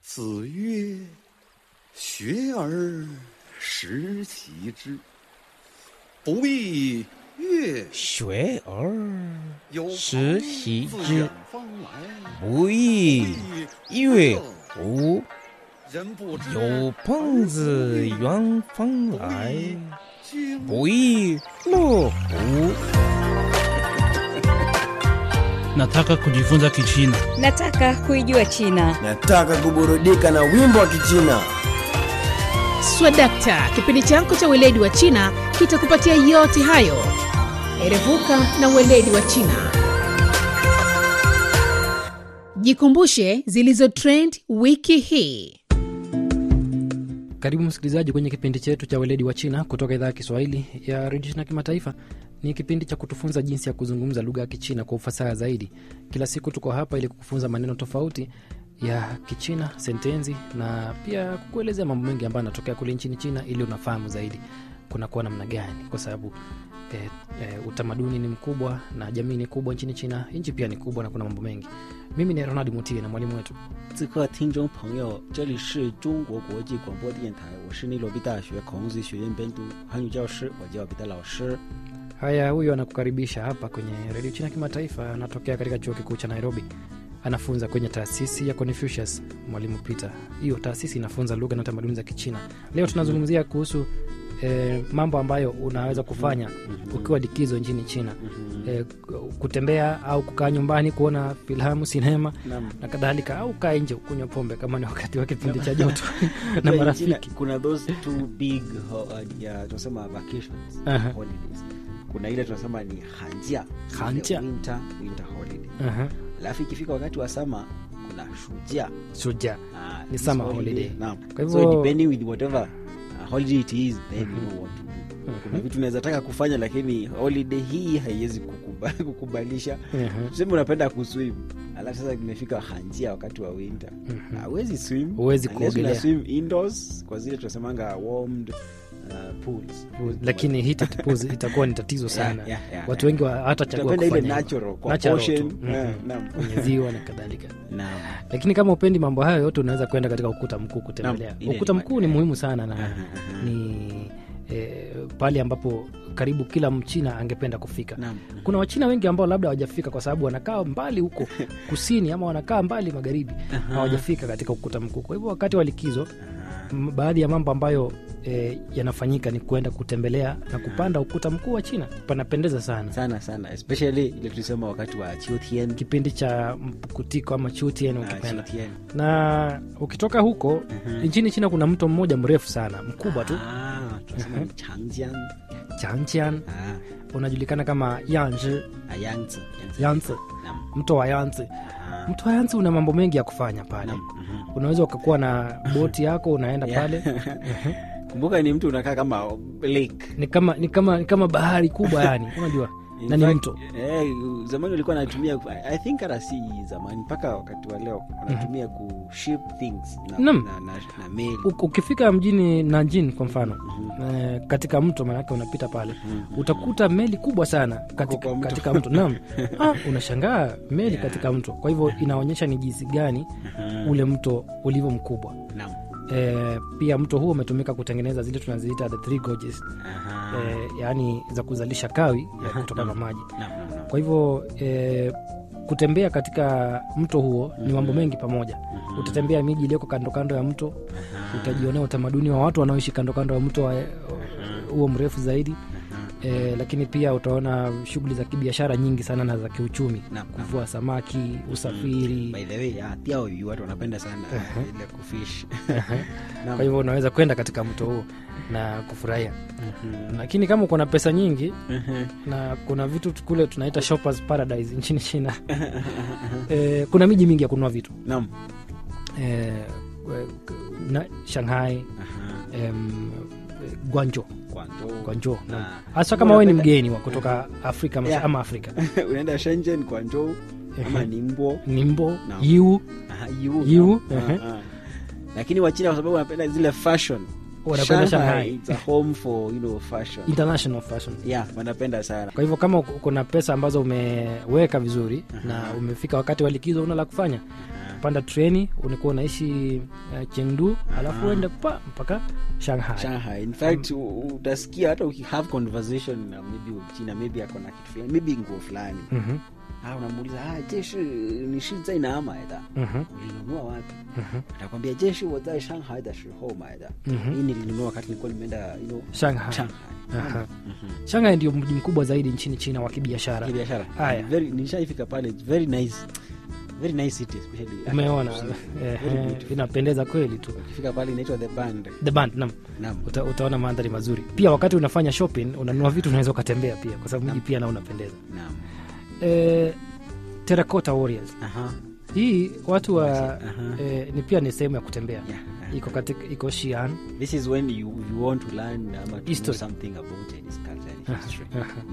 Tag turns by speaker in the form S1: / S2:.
S1: 子曰：“学而时齐之，不亦乐
S2: 学而
S1: 有
S2: 时
S1: 朋
S2: 习
S1: 自
S2: 之
S1: 远方来，
S2: 不亦乐乎？
S1: 人不知
S2: 有朋自远方来，
S1: 君
S2: 不亦乐乎？
S3: Nataka kujifunza Kichina.
S4: Nataka kuijua China.
S5: Nataka kuburudika na wimbo wa Kichina.
S6: Swadakta, kipindi chako cha weledi wa China kitakupatia yote hayo. Erevuka na weledi wa China. Jikumbushe zilizo trend wiki hii.
S7: Karibu msikilizaji kwenye kipindi chetu cha weledi wa China kutoka idhaa ya Kiswahili ya redio China Kimataifa. Ni kipindi cha kutufunza jinsi ya kuzungumza lugha ya Kichina kwa ufasaha zaidi. Kila siku tuko hapa ili kukufunza maneno tofauti ya Kichina, sentensi na pia kukuelezea mambo mengi ambayo yanatokea kule nchini China ili unafahamu zaidi kunakuwa namna gani, kwa sababu eh, eh, utamaduni ni mkubwa na jamii ni kubwa nchini China. Nchi pia ni kubwa na kuna mambo mengi. Mimi ni Ronald Mutie na mwalimu wetu
S8: 自客听众朋友，这里是中国国际广播电台，我是内罗毕大学孔子学院本土汉语教师，我叫彼得老师。
S7: Haya, huyu anakukaribisha hapa kwenye redio China Kimataifa. Anatokea katika chuo kikuu cha Nairobi, anafunza kwenye taasisi ya Confucius. Mwalimu Peter, hiyo taasisi inafunza lugha na tamaduni za Kichina. Leo tunazungumzia kuhusu eh, mambo ambayo unaweza kufanya ukiwa likizo nchini China, eh, kutembea au kukaa nyumbani kuona filamu, sinema
S8: Naam.
S7: na kadhalika, au kaa nje kunywa pombe kama ni wakati wa kipindi cha joto na
S8: Unajua
S7: marafiki.
S8: China kuna those two big ho- uh, ya tunasema vacations
S7: Aha.
S8: holidays. Kuna ile tunasema ni hanjia,
S7: Hanjia.
S8: Ile winter winter holiday.
S7: Aha,
S8: Alafu ikifika wakati wa sama kuna shujia.
S7: shujaa
S8: Ah,
S7: Ni
S8: this
S7: summer holiday.
S8: Naam.
S7: Kwa
S8: So
S7: hivyo-
S8: depending with whatever uh, holiday it is then you know what to do. Kuna vitu unaweza taka kufanya lakini holiday hii haiwezi kukuba, kukubalisha.
S7: Aha.
S8: Tuseme unapenda kuswim alafu sasa imefika hanjia wakati wa winter hawezi swim
S7: Huwezi
S8: unless
S7: kuogelea.
S8: una swim indoors kwa zile tunasemanga warmed uh, pools
S7: lakini heated pools itakuwa ni tatizo sana
S8: Yeah, yeah, yeah,
S7: watu
S8: yeah.
S7: wengi wa- hatachagua
S8: Utapenda ile
S7: kufanya hivyo.
S8: natural, kwa
S7: Natural
S8: ocean,
S7: tu.
S8: eh,
S7: Mhm.
S8: naam.
S7: kwenye ziwa na kadhalika
S8: Naam.
S7: lakini kama upendi mambo hayo yote unaweza kwenda katika ukuta mkuu kutembelea
S8: Naam, ile
S7: ukuta
S8: ni
S7: mkuu ni muhimu sana na
S8: Aha, aha.
S7: ni eh, pale ambapo karibu kila mchina angependa kufika
S8: Naam.
S7: kuna wachina wengi ambao labda hawajafika kwa sababu wanakaa mbali huko kusini ama wanakaa mbali magharibi hawajafika katika ukuta mkuu kwa hivyo wakati wa likizo m- baadhi ya mambo ambayo e, yanafanyika ni kuenda kutembelea na kupanda ukuta mkuu wa china panapendeza sana
S8: sana sana especially ile tulisema wakati wa chiotien
S7: kipindi cha mpukutiko ama chutien
S8: Ah,
S7: ukipenda
S8: chiotien.
S7: na ukitoka huko nchini china kuna mto mmoja mrefu sana mkubwa tu
S8: Ah, tunasema ni changjiang
S7: changchian
S8: Ah,
S7: unajulikana kama yanzi
S8: ah, yangzi Yangzi.
S7: yanzi
S8: Naam.
S7: mto wa yanzi
S8: Ah,
S7: mto wa yanzi una mambo mengi ya kufanya pale
S8: naam. Mhm.
S7: unaweza ukakuwa na boti yako unaenda
S8: Yeah.
S7: pale
S8: kumbuka ni mtu unakaa kama lake
S7: ni kama ni kama ni kama bahari kubwa yani unajua
S8: In
S7: na ni
S8: fact,
S7: mto
S8: eh, zamani walikuwa natumia i think hata si zamani mpaka wakati wa leo wanatumia ku ship things na,
S7: Naam.
S8: na, na, na meli
S7: U- ukifika mjini Nanjing kwa mfano eh, katika mto manake unapita pale utakuta meli kubwa sana katika,
S8: kwa mto.
S7: katika mto naam ah, unashangaa meli katika mto kwa hivyo inaonyesha ni jinsi gani ule mto ulivyo mkubwa
S8: Naam.
S7: eh, pia mto huo umetumika kutengeneza zile tunaziita the three gorges
S8: Aha.
S7: eh, yaani za kuzalisha kawi ya kutoka kwa maji
S8: Naam, naam, naam.
S7: kwa hivyo eh, kutembea katika mto huo ni mambo mengi pamoja utatembea miji iliyoko kando kando ya mto utajionea utamaduni wa watu wanaoishi kando kando ya mto wa- huo mrefu zaidi e, lakini pia utaona shughuli za kibiashara nyingi sana na za kiuchumi
S8: Naam, naam.
S7: kuvua samaki usafiri
S8: by the way ah, pia huyu watu wanapenda sana ile kufish Naam.
S7: kwa hivyo unaweza kwenda katika mto huo na kufurahia lakini kama uko na pesa nyingi na kuna vitu tu kule tunaita shoppers paradise nchini china e, kuna miji mingi ya kununua vitu
S8: naam
S7: e, na shanghai
S8: Aha.
S7: em, gwanjo
S8: Guangzhou.
S7: gwanjo
S8: Ah.
S7: hasa kama wewe ni
S8: Unapenda-
S7: mgeni wa kutoka afrika mas-
S8: Yeah.
S7: ama afrika
S8: unaenda shenzhen guangzhou ama nimbo
S7: nimbo
S8: Naam.
S7: yiwu
S8: Aha, Yiwu,
S7: Yiwu,
S8: naam.
S7: ehe.
S8: Ah, ah. lakini wachina kwa sababu wanapenda zile fashion
S7: wanakwenda
S8: Shanghai,
S7: shanghai
S8: it's a home for you know fashion
S7: international fashion
S8: yeah wanapenda sana
S7: kwa hivyo kama uko- uko na pesa ambazo umeweka vizuri na umefika wakati wa likizo una la kufanya panda treni unakuwa unaishi uh, chengdu alafu uende pa mpaka shanghai
S8: shanghai in fact u- utasikia hata ukihave conversation na maybe china maybe ako na kitu fulani maybe nguo fulani
S7: Mhm,
S8: ah, unamuuliza ah, jeshi ni shi zai na买的
S7: mhm,
S8: ulinunua wapi
S7: mhm,
S8: atakwambia jeshi wa zai shanghai da shiho 买的
S7: mhm.
S8: hii nilinunua wakati nilikuwa nimeenda you know,
S7: shanghai
S8: shanghai
S7: Aha.
S8: Mhm.
S7: shanghai ndio mji mkubwa zaidi nchini china wa kibiashara
S8: kibiashara
S7: Haya.
S8: Very- nishaifika pale It's very nice very nice city especially
S7: umeona
S8: Very
S7: eh,
S8: beautiful.
S7: inapendeza kweli tu
S8: ukifika pale inaitwa the band
S7: the band nam
S8: naam
S7: Uta, utaona mandhari mazuri pia wakati unafanya shopping unanunua vitu unaweza ukatembea pia kwa sababu mji pia nao unapendeza
S8: naam
S7: eh, terracotta warriors
S8: aha
S7: hii watu wa
S8: Aha.
S7: eh, ni pia ni sehemu ya kutembea
S8: yeah
S7: iko katika iko Xi'an
S8: this is when you, you want to learn um, to know
S7: History.
S8: something about Chinese culture and history